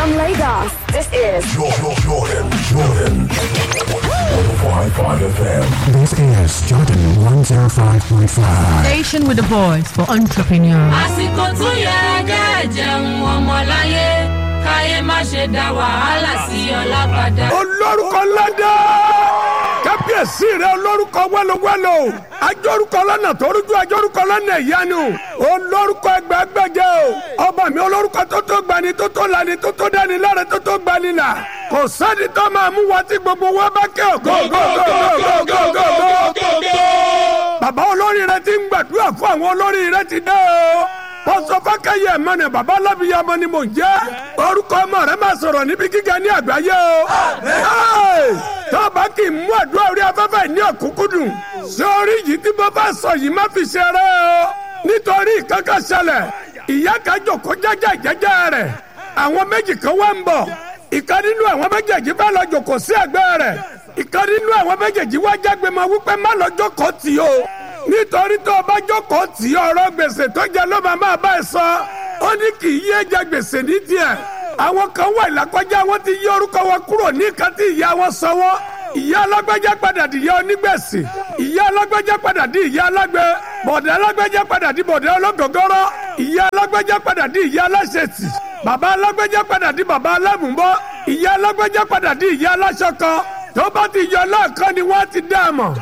From Lagos, this is Jordan, Jordan, Jordan. 105.5 FM. This is Jordan 105.5. Station with a voice for entrepreneurs. àsìkò tó yẹ kẹ́ jẹun ọmọláyé káyé má ṣe dá wàhálà sí ọlá padà. olórúkọ lọ́dọ̀ kábíyèsí rẹ olórúkọ wẹ́lowẹ́lo ajórúkọ lọ́nà tó rújú ajórúkọ lọ́nà ìyanu olórúkọ ẹgbẹ́gbẹ́jẹ o ọba mi olórúkọ tó tó gbani tó tó lani tó tó dání lára tó tó gbani là kò sẹ́ni tó máa mú wa tí gbogbo wa bá kẹ́ ọ̀ go go go go go go go go. bàbá olórí rẹ ti ń gbàdúrà fún àwọn olórí rẹ ti dé o pọ́sọ fákẹ́yẹ mọ́nà bàbá alábìyamọ ni mò ń jẹ́ orúkọ ọmọ rẹ máa sọ̀rọ̀ níbi gíga ní àgbáyé o. Ẹ́ẹ̀, tọ́ba kì í mú àdúrà orí afẹ́fẹ́ ní ọ̀kúnkúndùn sórí yìí tí mo bá sọ yìí má fi ṣeré o nítorí ìkankan ṣẹlẹ̀ ìyá kan jòkó jẹ́jẹ́ jẹ́jẹ́ rẹ̀ àwọn méjì kan wá ń bọ̀ ìkan nínú àwọn méjèèjì bá lọ jòkó sí ẹ̀gbẹ́ rẹ̀ ìkan nínú àwọn méjèèjì wá jágbe mọ́ wípé má lọ jókòó tì o nítorí tó o bá jókòó tì í ọ̀rọ̀ gbèsè tó jẹ ló máa máa bá ẹ sọ ó ní kì í yé jẹ gbèsè ní tiẹ̀ àwọn kan wà ìlàkọjá wọn ti yí orúkọ wọn kúrò ní nǹkan tí ìyá wọn sọ wọn ìyá alágbèjà padà di ìyá onígbèsè ìyá alágbèjà padà di ìyá alágbè bọ̀dẹ̀ alágbèjà padà di bọ̀dẹ̀ ológogoro ìyá alágbèjà padà di ìyá aláṣẹ̀tì bàbá alágbèjà padà di bàbá alámùbọ́ ìyá alágbèjà padà di ìyá aláṣọ kan tó bá ti yọ lọ́ọ̀kan ni wọ́n ti dá a mọ̀.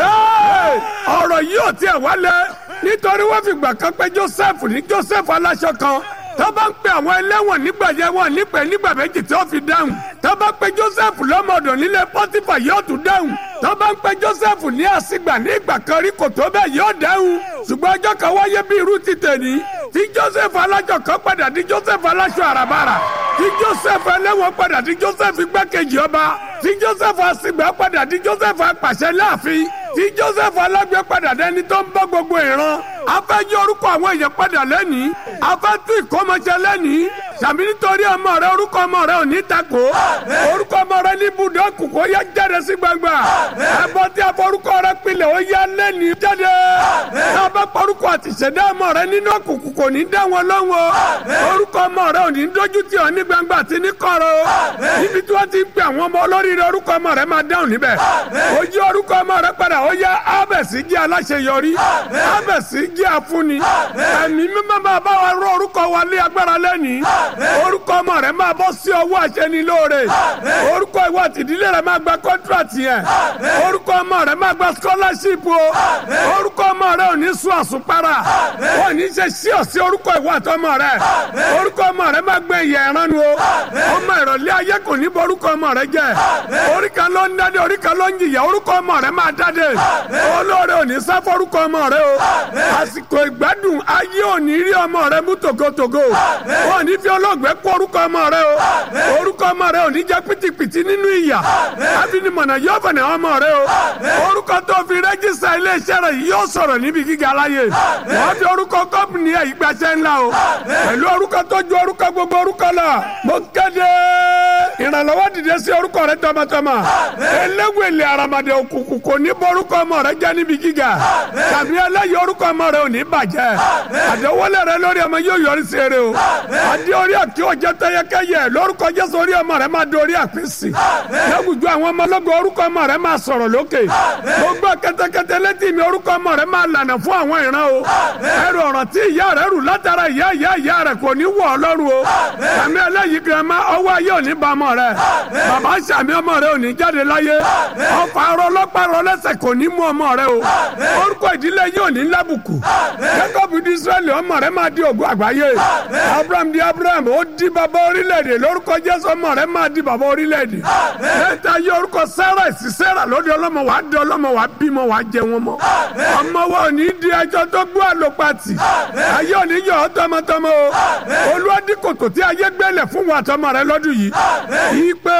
Hey! ọ̀rọ̀ yìí ò tiẹ̀ wálé nítorí wọ́n fi gbà kan pé Joseph ní Joseph aláṣọ kan tó bá ń pe àwọn ẹlẹ́wọ̀n nígbà yẹn wọ́n nípe nígbà méjì tí ó fi dáhùn tó bá pe Joseph lọ́mọdọ̀ nílé Pọ́tífà yóò tún dáhùn tó bá ń pe Joseph ní àsìgbà ní ìgbà kan rí kò tó bẹ́ẹ̀ yóò dáhùn ṣùgbọ́n ọjọ́ kan wáyé bí irú ti tèní tí Joseph alájọ kan padà di Joseph aláṣọ àràbàrà tí Joseph ẹlẹ́wọ̀n padà di Joseph igbákejì ọba tí Joseph àsìgbà padà di Joseph apàṣẹ láàfin tí Joseph alágbé padà dẹni tó ń bọ́ gbogbo ìran afẹ́ yí orúkọ àwọn èèyàn padà lẹ́nìí afẹ́ tún ìkọ́mọṣẹ́ lẹ́nìí sàmì nítorí ọmọ rẹ orúkọ ọmọ rẹ ò ní takò orúkọ ọmọ rẹ ní ibùdó kòkó yẹ jáde sí gbangba ẹbọ tí a forúkọ rẹ pilẹ̀ ó yá lẹ́nìí jáde náà bá porúkọ àti ìṣẹ̀dá ọmọ rẹ nínú òkùnkùn kò ní dá wọn lọ́wọ́ orúkọ ọmọ rẹ ò ní dójú tì ọ́ ní gbangba àti ní kọ̀rọ̀ níbi tí wọ́n ti ń pè àwọn ọmọ olóríire orúkọ ọmọ rẹ máa dáhùn níbẹ̀ ó yí orúkọ ọmọ rẹ padà ó yá ábẹ̀sí jẹ́ aláṣeyọrí ábẹ̀sí jẹ́ afúnni ẹ̀mí mímọ́ máa bá wa rọ orúkọ wa lé agbára lẹ́nìí orúkọ ọmọ rẹ máa bọ́ sí ọwọ́ àṣẹnilóore orúkọ ìwọ àtìdílé rẹ máa gba kọ́ńtrátì yẹn orúkọ ọmọ rẹ máa gba scholarship o orúkọ ọmọ rẹ ò ní sún àsùnpara ò ní ṣe sí ọ̀sí orúkọ ìwọ àtọmọ rẹ orúkọ ọmọ rẹ máa gbẹ ìyẹ ìranu o ọmọ ìrọ̀lẹ́ ayé kò ní bọ orúkọ ọmọ rẹ jẹ orí kan ló ń dáde orí kan ló ń jìyà orúkọ ọmọ rẹ máa dáde olóore ò ní sá forúkọ ọmọ rẹ o àsìkò ìgbádùn ayé ò ní rí ọmọ rẹ mú tògótògó ò ní fi olóògbé kó orúkọ ọmọ rẹ o orúkọ ọmọ rẹ ò ní jẹ pìtìpìtì nínú ìyà àfinimọ̀nà yóò fẹ̀nẹ̀ ọmọ rẹ o orúkọ tó fi rẹ́jísà iléeṣẹ́ rẹ yìí yóò sọ̀rọ̀ níbi gíga láyé wọ́n fi orúkọ kọ́pìnì ẹ̀ ìgbàṣẹ́ ńlá o pẹ̀lú orúkọ tó ju orúkọ gbogbo orúkọ lọ mo kéde ìrànlọ́wọ́ dìde sí orúkọ rẹ tọmọtọmọ eléwèlé aramade òkùnkùn kò ní bọ orúkọ ọmọ rẹ jẹ́ níbi gíga tàbí ẹlẹ́yìí orúkọ ọmọ rẹ ò ní bàjẹ́ àdéwọlé rẹ lórí ọmọ yóò yọrí sí eré o adé orí àkí ọjọ́ tẹ́yẹkẹ́yẹ lórúkọ jésù orí ọmọ rẹ máa dorí àpèsè lẹ́gùjọ àwọn ọmọ ọlọ́gbọ̀n orúkọ ọmọ rẹ máa sọ̀rọ̀ lókè gbogbo kẹtẹkẹtẹ létí mi orúkọ ọmọ rẹ máa lànà fún àwọn ìran o ẹrù ọ̀ràn tí ìyá rẹ rù látara ìyá ìyá ìyá rẹ kò ní wọ̀ ọlọ́run o àmì ẹlẹ́yìí girama ọwọ́ ayé ò ní ba ọmọ rẹ bàbá sàmì ọmọ rẹ ò ní jáde láyé ọfà arọ ọlọ́pàá rọ lẹ́sẹ̀ kò ní mú ọmọ rẹ o orúkọ ìdílé yìí ò ní lábùkù jacob di israẹli ọmọ rẹ máa di ògùn àgbáyé abraham di abraham ó di bàbá orílẹ̀-èdè lórúkọ jésù ọmọ rẹ máa di bàbá orílẹ̀-èdè lẹ́tà yí orúkọ sarah sí sarah lóde ọlọ́mọ wàá di ọlọ́mọ wàá bímọ wàá jẹ wọn mọ ọmọ wa ò ní di ẹjọ́ tó gbọ́ àlòpàtì ayé ò ní yọ ọ́ tọmọtọmọ o olúwadí kòtò tí ayé gbẹ́lẹ̀ fún wa tọmọ rẹ lọ́dún yìí ìpè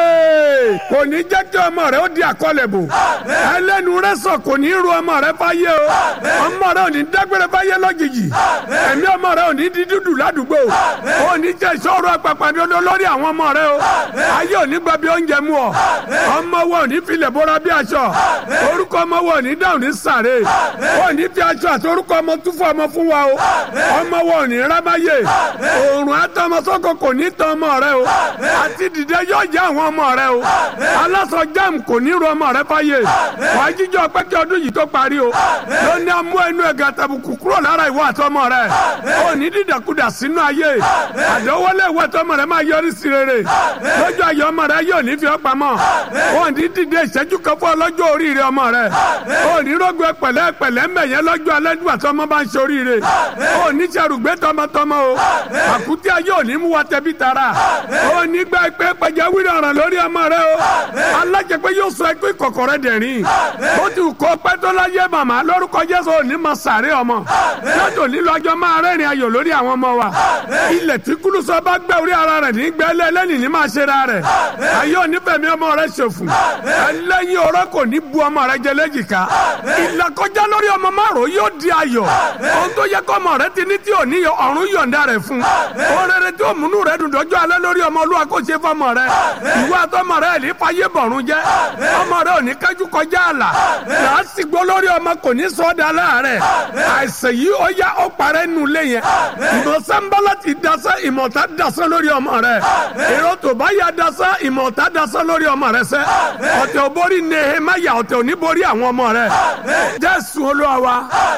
kò ní jẹ́ kí ọmọ rẹ ó di àkọlẹ̀ bò ẹlẹ́nu rẹ sọ kò ní ru ọmọ rẹ fáyé o ọmọ rẹ ò ní dágbére fáyé lọ́jijì ẹ̀mí ọmọ rẹ ò ní di dúdú ládùúgbò ò ní jẹ́ ìṣòro àpàpàdodo lórí àwọn ọmọ rẹ o ayé ò ní gba bí oúnjẹ mú ọ ọmọ wo ò ní filẹ̀ bóra bí aṣọ orúkọ ọmọ wo ò ní dáhùn ní sàré ò ní fi aṣọ àti orúkọ ọmọ tún fún ọmọ fún wa o ọmọ lọ́wọ́ òní rámáyé òòrùn àtọmọsọ́kọ kò ní tán ọmọ rẹ o àti dìde yóò jẹ́ àwọn ọmọ rẹ o aláṣọ jam kò ní ru ọmọ rẹ fáyé wàá jíjọ pé kí ọdún yìí tó parí o lóní amú ẹnu ẹ̀gà tàbùkù kúrò lára ìwọ àtọmọ rẹ ò ní dídàkudà sínú ayé àdéwọlé ìwọ àtọmọ rẹ máa yọrí sí rere lójú ayé ọmọ rẹ yóò ní fi ọ́ pamọ́ ò ní dìde ìṣẹ́jú kan fún ọlọ́jọ́ oríire ọmọ rẹ ò ní rògbò pẹ̀lẹ́ pẹ̀lẹ́ mẹ̀yẹ lọ́jọ́ alẹ́ nígbà tó ọmọ bá ń ṣoríire ò ní ṣerùgbé tọmọtọmọ o àkútí ayé ò ní mú wa tẹbi tara ò ní gbà pé pàjáwìrì ọ̀ràn lórí ọmọ rẹ o alájẹ pé yóò sọ ẹkú ìkọ̀kọ̀ rẹ dẹ̀rín ó ti kó pẹ́ tó láyé màmá lórúkọ Jésù ò ní máa sàárè ọmọ lọ́jọ́ nílò ọjọ́ máa rẹ́rìn ayọ̀ lórí àwọn ọmọ wa ilẹ̀ tí kúlùsọ bá gbẹ orí ara rẹ̀ ní gbẹ́lẹ́ lẹ́nìí ní máa ṣe ra rẹ̀ ayé ò ní fẹ̀mí ọmọ rẹ ṣòfò ẹlẹ́yin ọ̀rọ̀ kò ní bu ọmọ rẹ jẹ lẹ́jìká ìlàkọjá lórí ọmọ márùn yóò di ayọ̀ ohun tó yẹ kọ́ ọmọ rẹ ti ní tí ò ní ọ̀run yọ̀ǹda rẹ̀ fún orere tí ó múnú rẹ dùn dọ́jọ́ alẹ́ lórí ọmọ olúwa kó ṣe fọmọ rẹ ìwọ àtọmọ rẹ ní fàyè bọ̀rùn jẹ́ ọmọ rẹ ò ní kájú kọjá àlà làásìgbò lórí ọmọ kò ní sọ́ọ́dà láàrẹ̀ àìsàn yìí ó yá ó parẹ́ nù lé yẹn ìmọ̀sánbálà ti dasẹ́ ìmọ̀ta dasẹ́ lórí ọmọ rẹ èrò tó bá yà dasẹ́ ìmọ̀ta dasẹ́ lórí ọmọ rẹ sẹ́ ọ̀tẹ̀ ò borí Nehemaya ọ̀tẹ̀ ò ní borí àwọn ọmọ rẹ Jésù Olúwa wa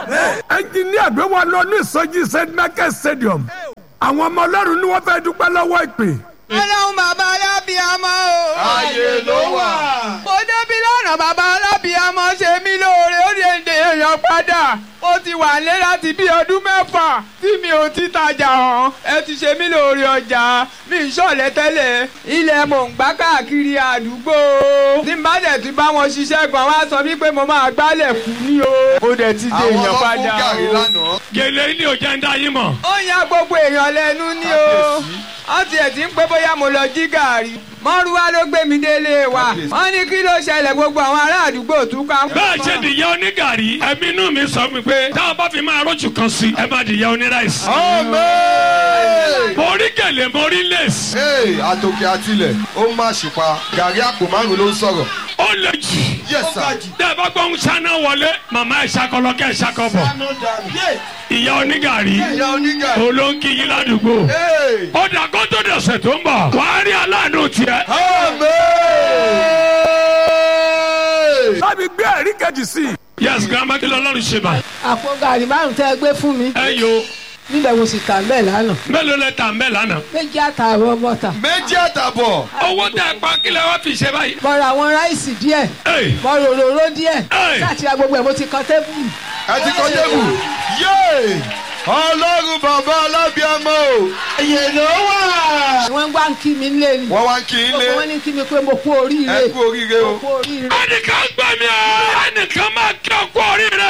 ẹnjìníà gbé wa lọ ní ìsọjí St Michael Stadium àwọn ọmọ Ọlọ́run ni wọ́n fẹ́ dúpẹ́ lọ́wọ́ ìpè ọlọ́run bàbá alábìàmọ́ o. ààyè ló wà. mo débi lọ́nà bàbá alábìàmọ́ ṣe mí lóore ó lè dè èèyàn padà ó ti wà lé láti bí ọdún mẹ́fà tí mi ò ti tajà hàn ẹ ti ṣe mí lóore ọjà mi ń ṣọ̀lẹ̀ tẹ́lẹ̀ ilẹ̀ mò ń gbá káàkiri àdúgbò tí n bá dẹ̀ ti bá wọn ṣiṣẹ́ gan wá sọ wípé mo máa gbálẹ̀ fún ní o mo dẹ̀ ti dè àwọn èèyàn padà ọlọ́kùn gàrí o. lánàá. gèlè ní òjá ń dá yín mọ̀. ó yan gbogbo èèyàn lẹ́nu ní o wọ́n tiẹ̀ ti ń pé bóyá mo lọ jí gàrí mọ́rúwá ló gbé mi délé wa wọ́n ní kí ló ṣẹlẹ̀ gbogbo àwọn ará àdúgbò tún ká. bẹ́ẹ̀ ṣe dìyẹ onígàrí ẹ̀mí inú mi sọ mi pé tá a bá fi máa rójú kan sí ẹ má dìyẹ oníráìsì. Amen. mo rí gèlè mo rí lẹ́sì Hey, àtòkè àtilẹ̀ ó má ṣùpá gàrí àpò márùn ló ń sọ̀rọ̀. ó lè jù. Yes sir. tẹ́ ẹ bá gbọ́ ń ṣáná wọlé màmá ẹ̀ ṣakọlọ kẹ́ ẹ̀ ṣakọbọ̀ ìyá onígàrí Ìyá onígàrí. olóńkì yín ládùúgbò. Hey. ó dà kó tó dọ̀sẹ̀ tó ń bọ̀ wàá rí aláàánú tiẹ̀. Amen. láti gbé ẹ̀rí kejì sí i. yes grandma kí lọ́lọ́run ṣe bá. àpò gàrí márùn tẹ́ ẹ gbé fún mi ẹ yo níbẹ̀ mo sì tà bẹ́ẹ̀ lánàá mélòó lẹ tà ń bẹ̀ lánàá. méjì àtààbọ̀ bọ́tà méjì àtàbọ̀. owó tẹ ẹ pa kílẹ̀ wá fi ṣe báyìí. mo ra àwọn ráìsì díẹ̀ Hey. mo rò òróró díẹ̀ Hey. láti ra gbogbo ẹ̀ mo ti kan tébùlù. ẹ ti kọ́ tébù. yéè ọlọ́run bàbá alábíàmọ́ o. ààyè ló wà. wọ́n gbá ń kí mi lé ni wọ́n wá ń kí n lé. gbogbo wọn ní kí mi pé mo kú oríire ẹ kú oríire o. mo kú oríire. ẹnìkan gbà mí ẹ ẹnìkan máa kí ọkọ oríire.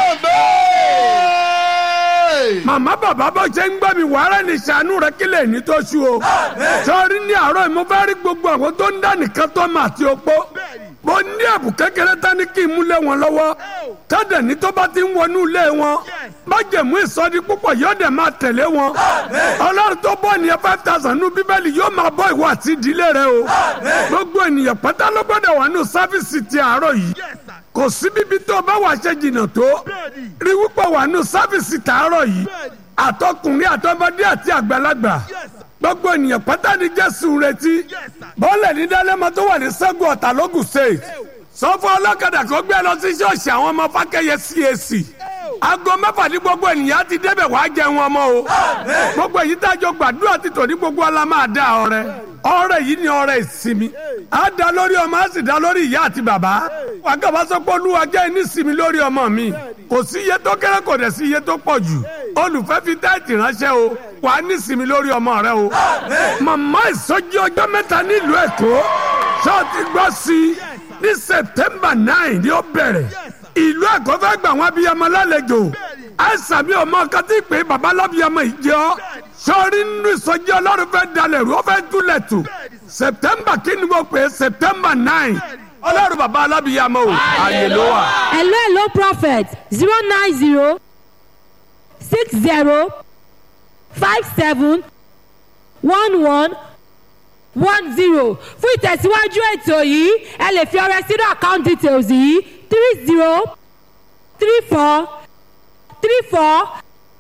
Amen. màmá bàbá bó ṣe ń gbọ́ mi wàhálà ní sànú rẹ kí lè ní tó ṣú o. sọrí ní àárọ̀ yìí mo fẹ́ rí gbogbo àwọn tó ń dá nìkan tó mà àti opó. mo ní ẹ̀bùn kékeré tán ní kí n mú lé wọn lọ́wọ́. tọ́jà ní tó bá ti ń wọnú ilé wọn. májèmú ìsọdí púpọ̀ yóò dẹ̀ máa tẹ̀lé wọn. ọlọ́run tó bọ́ ènìyàn five thousand nú bíbélì yóò máa bọ́ ìwọ àti ìdílé rẹ o. gbogbo ènìyàn pátá ló gbọ́dọ̀ wà nù sáfìsì ti àárọ̀ yìí kò sí bíbí tó o bá wà ṣe jìnnà tó rí wípé wà nù sáfìsì tààrọ̀ yìí àtọkùnrin àtọmọdé àti àgbàlagbà gbogbo ènìyàn pátá ni jésù ń retí bọ́ọ̀lù ní dálẹ́mọ tó wà ní sẹ́gun ọ̀tà lógùn state sọ fún ọlọ́kadà kó gbé lọ sí ṣọ́ọ̀ṣì àwọn ọmọ fákẹ́yẹ cac aago mẹ́fà ní gbogbo ènìyàn ti débẹ̀ wàá jẹun ọmọ o gbogbo èyí tá a jọ gbàdúrà ti tò ní gbogbo ọlá máa dá ọrẹ ọrẹ yìí ni ọrẹ ìsinmi á dá lórí ọmọ á sì dá lórí ìyá àti bàbá wàgàbà sọ pé olúwa jẹ́ ìnísìnmi lórí ọmọ mi kò sí iye tó kéré kò dẹ̀ sí iye tó pọ̀ jù olùfẹ́ fi táìtì ránṣẹ́ o wà á nísìnmi lórí ọmọ rẹ o màmá ìsọjí ọjọ́ mẹ́ta nílùú èkó ṣọ́ọ̀tì gbọ́ sí i ní september nine ni ó bẹ̀rẹ̀ ìlú ẹ̀kọ́ fẹ́ gbà wọ́n abiyamọ lálejò àìsàn mi ò mọ nǹkan tí pé baba lábiyamọ yìí jẹ́ ọ́ sọ́ọ́rí nínú ìsọjí ọlọ́run fẹ́ dalẹ̀ rú ó fẹ́ túlẹ̀ tù september kí ni mo pè é september nine ọlọ́run baba alábiyamọ o àyè ló wà. hello hello prophet zero nine zero six zero five seven one one one zero fún ìtẹ̀síwájú ètò yìí ẹ lè fi ọrẹ sínú account details yìí three zero three four three four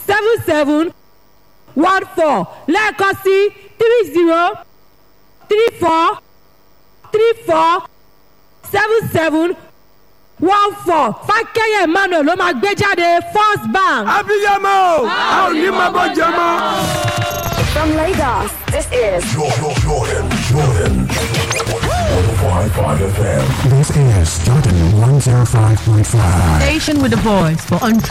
seven seven one four lẹ́ẹ̀kan sí three zero three four three four seven seven one four fákẹ́yẹ̀ emmanuel ló máa gbé jáde first bank. abiyamọ a ò ní máa bọ jẹ mọ. From Lagos, this is Jordan, Jordan, Jordan. 105.5 FM. This is Jordan 105.5. Station with a voice for